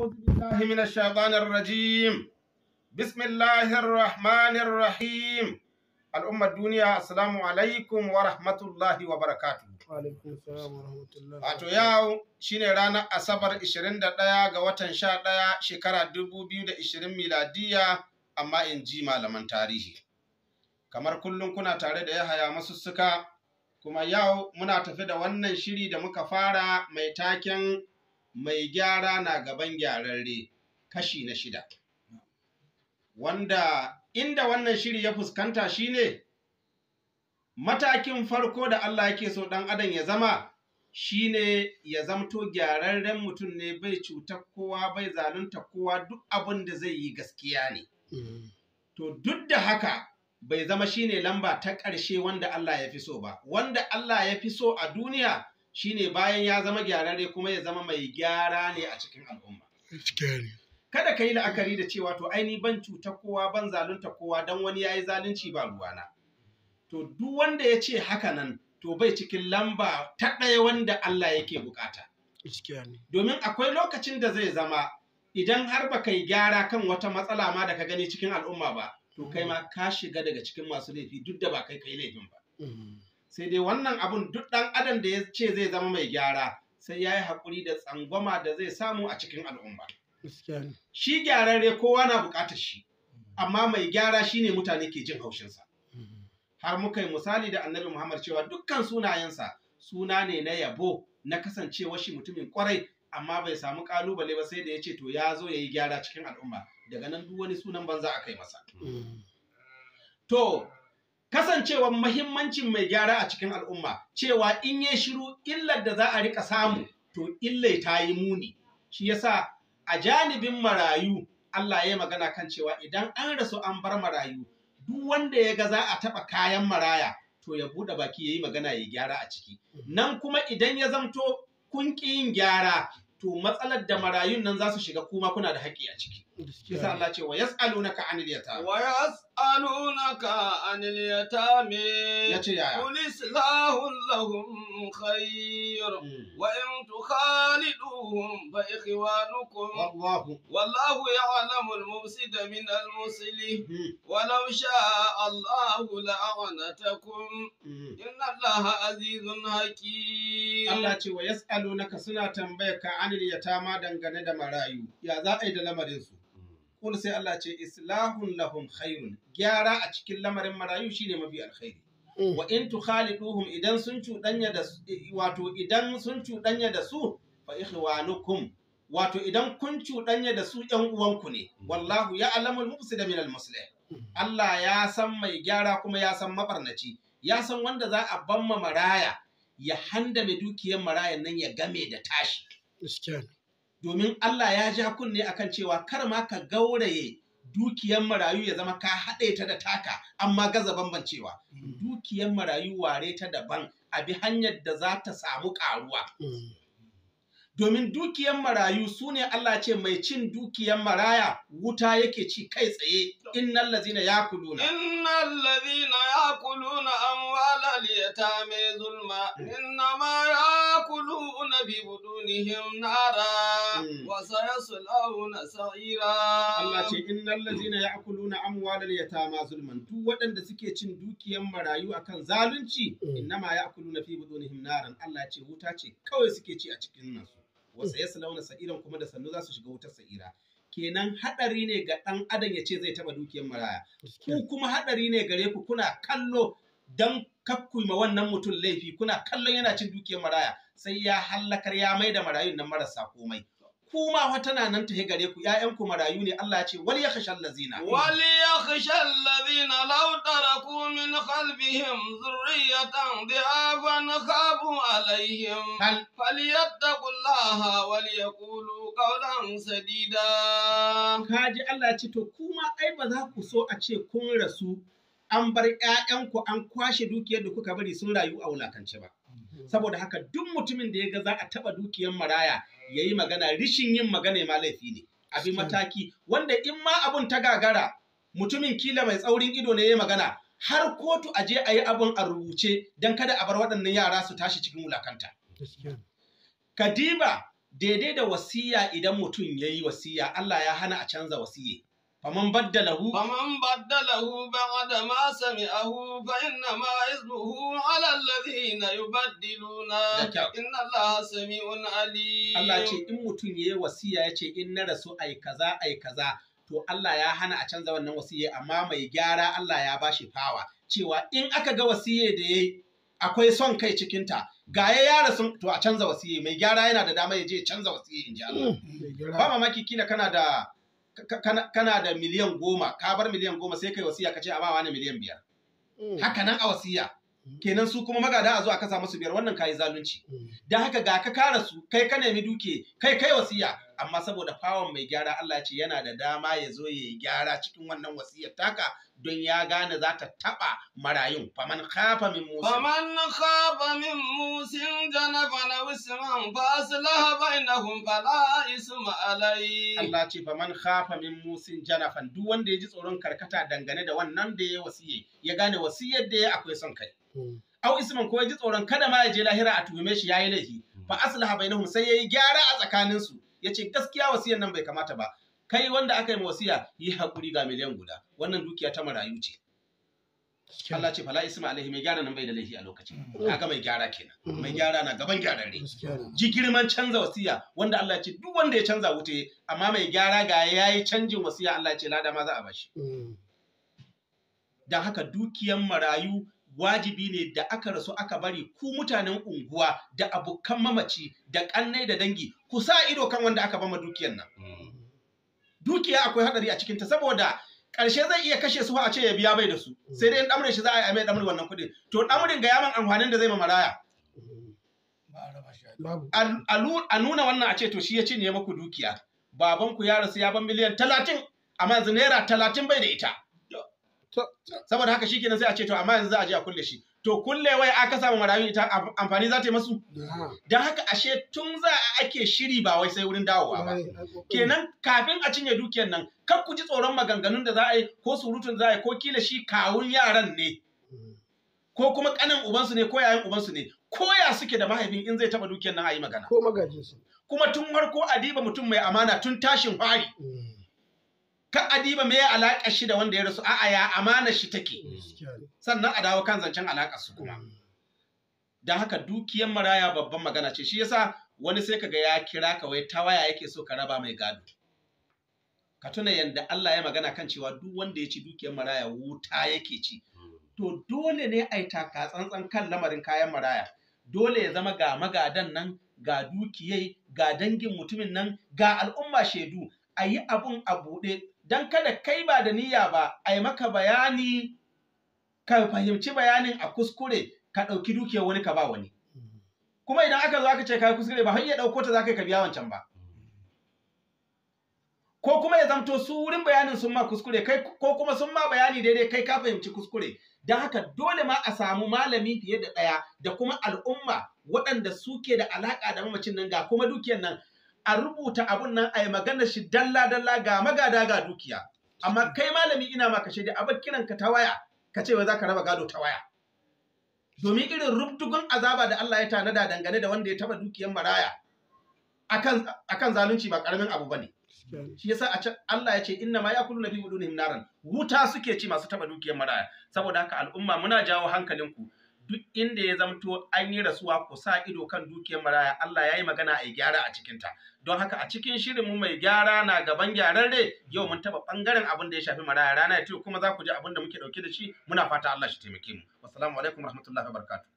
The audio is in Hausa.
أعوذ بالله من الشيطان الرجيم بسم الله الرحمن الرحيم الأمة الدنيا السلام عليكم ورحمة الله وبركاته alaikum salam wa rahmatullah Wato yau shine ranar Asabar 21 ga watan 11 shekara 2020 miladiya amma in ji malaman tarihi. Kamar kullum kuna tare da Yahaya masussuka kuma yau muna tafi da wannan shiri da muka fara mai taken mai gyara na gaban gyararre kashi na shida. Wanda inda wannan shiri ya fuskanta shine matakin farko da Allah yake so ɗan adam ya zama shine ya zamto gyararren mutum ne bai cutar kowa bai zalunta kowa duk abin da zai yi gaskiya ne. To duk da haka bai zama shine lamba ta ƙarshe wanda Allah ya fi so ba. Wanda Allah ya fi so a duniya shine bayan ya zama gyararre kuma ya zama mai gyara ne a cikin al'umma. gaskiya ne Kada ka yi la'akari da cewa to aini ban cuta kowa ban zalunta kowa don wani ya yi zalunci ba ruwana. To duk wanda ya ce haka nan to bai cikin lamba ta ɗaya wanda Allah yake bukata. gaskiya ne Domin akwai lokacin da zai zama idan har ba yi gyara kan wata matsala ma da ka gani cikin al'umma ba, to kai ma ka shiga daga cikin masu laifi duk da ba kai kai laifin ba. Sai dai wannan abun duk ɗan adam da ya ce zai zama mai gyara sai ya yi haƙuri da tsangwama da zai samu a cikin al'umma. gaskiya ne Shi gyararre kowa na buƙatar shi, amma mai gyara shine mutane ke jin haushinsa. har muka yi misali da annabi Muhammad cewa dukkan sunayensa suna ne na yabo na kasancewa shi mutumin kwarai amma bai samu kalubale ba sai da ya ce to ya zo ya yi gyara cikin al'umma daga nan duk wani sunan banza a kai masa. To, kasancewar mahimmancin mai gyara a cikin al'umma cewa in ya shiru illar da za a rika samu to illai ta yi muni. Shi yasa a janibin marayu Allah ya yi magana kan cewa idan an rasu an bar marayu duk wanda ya ga za a taɓa kayan maraya to ya buɗe baki ya yi magana ya gyara a ciki. Nan kuma idan ya zamto kun ƙi yin gyara to matsalar da marayun nan za su shiga kuma kuna da haƙƙi a ciki. Kisa gaskiya Allah ce wa yas'alunaka anil yatama. ويسألونك عن اليتامى Ya ce yaya? قل إصلاح لهم خير Mm. وإن تخالدوهم فإخوانكم Wallahu. والله يعلم المفسد من المصلح Mm. ولو شاء الله لأعنتكم Mm. إن الله عزيز حكيم Allah ce wa yas'alunaka suna tambayar ka anil yatama dangane da marayu. Ya za a yi da lamarin su? Kul sai Allah ce islahun lahum khairun. Gyara a cikin lamarin marayu shine mafi alkhairi. wa in tukhaliduhum idan sun cuɗanya da su wato idan sun cuɗanya da su fa ikhwanukum wato idan kun cuɗanya da su ƴan uwanku ne wallahu ya'lamu al-mufsida min al-muslih Allah ya san mai gyara kuma ya san mabarnaci ya san wanda za a bamma maraya ya handame dukiyar marayan nan ya game da tashi gaskiya ne domin Allah ya ja kunne akan cewa kar ma ka gauraye dukiyar marayu ya zama ka haɗe ta da taka amma gaza bambancewa dukiyar marayu ware ta daban a bi hanyar da za ta samu ƙaruwa domin dukiyar marayu su ne Allah ce mai cin dukiyar maraya wuta yake ci kai tsaye innal lazina yakuluna إن الذين يأكلون أموال اليتامى ظلما إنما يأكلون ببطونهم نارا مم. وسيصلون سعيرا Allah ce innal lazina ya'kuluna amwalal yatama zulman duk waɗanda suke cin dukiyar marayu akan zalunci Mm. innama ya'kuluna fi budunihim naran Allah ce wuta ce kawai suke ci a cikin nasu wa sayaslawna sa'iran kuma da sannu za su shiga wutar sa'ira kenan hadari ne ga ɗan adam ya ce zai taba dukiyar maraya gaskiya ku kuma hadari ne gare ku kuna kallo dan kakkuma wannan mutum laifi kuna kallon yana cin dukiyar maraya sai ya hallakar ya mai da marayun nan marasa komai kuma wata na nan ta gare ku ƴaƴanku marayu ne Allah ya ce wal yakhshal lazina وليخشى الذين لو تركوا من خلفهم ذرية ضعافا خافوا عليهم hal فليتقوا الله وليقولوا قولا سديدا kaji Allah ya ce to kuma ai ba za ku so a ce kun rasu an bar ƴaƴanku an kwashe dukiyar da kuka bari sun rayu a wulakance ba saboda haka duk mutumin da ya ga za a taɓa dukiyar maraya ya yi magana rishin yin magana ma laifi ne abi mataki wanda in ma abun ta gagara mutumin kila mai tsaurin ido ne ya magana har kotu a je a yi abun a rubuce don kada a bar waɗannan yara su tashi cikin wulakanta gaskiya Kadiba daidai da wasiya idan mutum ya yi wasiya Allah ya hana a canza wasiye faman baddalahu فمن بدله بعد ما سمعه فإنما إثمه على الذين يبدلونه Da kyau. إن الله سميع عليم Allah ce in mutum ya yi wasiya ya ce in na rasu ai kaza ai kaza to Allah ya hana a canza wannan wasiye amma mai gyara Allah ya bashi fawa cewa in aka ga wasiye da yayi akwai son kai cikinta ga ya yara sun to a canza wasiye mai gyara yana da dama ya je ya canza wasiye in ji Allah Mai ba gyara. mamaki kila kana da ka- kana, kana da miliyan goma ka bar miliyan goma sai kai wasiya ka ce a ba wani miliyan biyar Mm. haka nan a wasiya kenan su kuma magada a zo a kasa musu biyar wannan kayi zalunci Mm. da haka ga ka kara su kai ka nemi duke kai kai wasiya amma saboda fawon mai gyara Allah ce yana da dama ya zo ya yi gyara cikin wannan wasiyar taka don ya gane za ta taba marayun faman khafa min musa فمن خاف من موس جنفا أو إثما فأصلح بينهم فلا إثم عليه Allah ce faman khafa min musin janafan duk wanda ya ji tsoron karkata dangane da wannan da ya wasiye ya gane wasiyar da ya akwai son kai Mm. au isman ko ya ji tsoron kada ma ya je lahira a tuhume shi yayi laifi fa aslaha bainahum sai yayi gyara a tsakanin su yace gaskiya wasiyar nan bai kamata ba kai wanda aka yi ma wasiya yi hakuri ga miliyan guda wannan dukiya ta marayu ce Gaskiya ne. Allah ce fala isma alaihi mai gyara nan bai da laifi a lokacin Mm. kaga mai gyara kenan Mm. mai gyara na gaban gyararre Gaskiya ne. ji girman canza wasiya wanda Allah ce duk wanda ya canza wuce amma mai gyara ga yayi canjin wasiya Allah ce lada ma za a bashi Mm. don haka dukiyan marayu wajibi ne da aka rasu aka bari ku mutanen unguwa da abokan mamaci da kannai da dangi ku sa ido kan wanda aka bama dukiyan nan dukiya akwai hadari a cikinta saboda ƙarshe zai iya kashe su a ce ya biya bai da su sai dai in ɗamre shi za a yi a mai ɗamre wannan kuɗin to ɗamrin ga yaman amfanin da zai ma maraya Mm. Babu. a a lu- a nuna wannan a ce to shi ya cinye maku dukiya babanku ya rasu ya ban miliyan talatin amma yanzu naira talatin bai da ita To- saboda haka shi kenan sai a ce to amma yanzu za a je a kulle shi to kulle wai aka samu marayun ita am- amfani za ta yi masu Na. don haka ashe tun za a ake shiri ba wai sai wurin dawowa ba Ai, ai, kokari. kenan kafin a cinye dukiyar nan kar ku ji tsoron maganganun da za a yi ko surutun da za a yi ko kila shi kawun yaran ne Mm. ko kuma kanin ubansu ne ko yayan ubansu ne ko ya suke da mahaifin in zai taba dukiyar nan a yi magana Ko magajinsu. kuma tun farko adiba mutum mai amana tun tashin fari Mm. ka adiba me ya alaƙa shi da wanda ya rasu a'a ya amana shi take Gaskiya ne. sannan a dawo kan zancen alaƙar su kuma Mm. don haka dukiyar maraya babban magana ce shi yasa wani sai kaga ya kira ka wai ta waya yake so ka raba mai gado ka tuna yadda Allah ya magana kan cewa duk wanda ya ci dukiyar maraya wuta yake ci to dole ne a yi taka tsantsan kan lamarin kayan maraya dole ya zama ga magadan nan ga dukiyai ga dangin mutumin nan ga al'umma shaidu a yi abun a buɗe don kada kai ba da niyya ba a yi maka bayani ka fahimci bayanin a kuskure ka ɗauki dukiyar wani ka ba wani Mm. kuma idan aka zo aka ce kai kuskure ba har ya ɗauko ta za ka yi ka biya wancan ba ko kuma ya zamto su wurin bayanin sun ma kuskure kai ko kuma sun ma bayani daidai kai ka fahimci kuskure don haka dole ma a samu malami fiye da ɗaya da kuma al'umma waɗanda suke da alaƙa da mamacin nan ga kuma dukiyar nan a rubuta abun nan a yi magana shi dalla dalla ga magada ga dukiya amma kai malami ina maka shaida a bar kiran ka ta waya ka ce wai za ka raba gado ta waya domin irin rubdugun azaba da Allah ya tanada dangane da wanda ya taba dukiyar maraya akan akan zalunci ba karamin abu bane Gaskiya ne. shi yasa a can Allah ya ce inna ma yakuluna fi budunihim naran wuta suke ci masu taba dukiyar maraya saboda haka al'umma muna jawo hankalinku duk inda ya zamto an yi rasuwa ku sa ido kan dukiyar maraya Allah ya yi magana a yi gyara a cikinta don haka a cikin shirin mu mai gyara na gaban gyararre yau mun taba bangaren abin da ya shafi maraya rana ya kuma za ku ji abin da muke dauke da shi muna fata Allah shi taimake mu wassalamu alaikum warahmatullahi wabarakatuh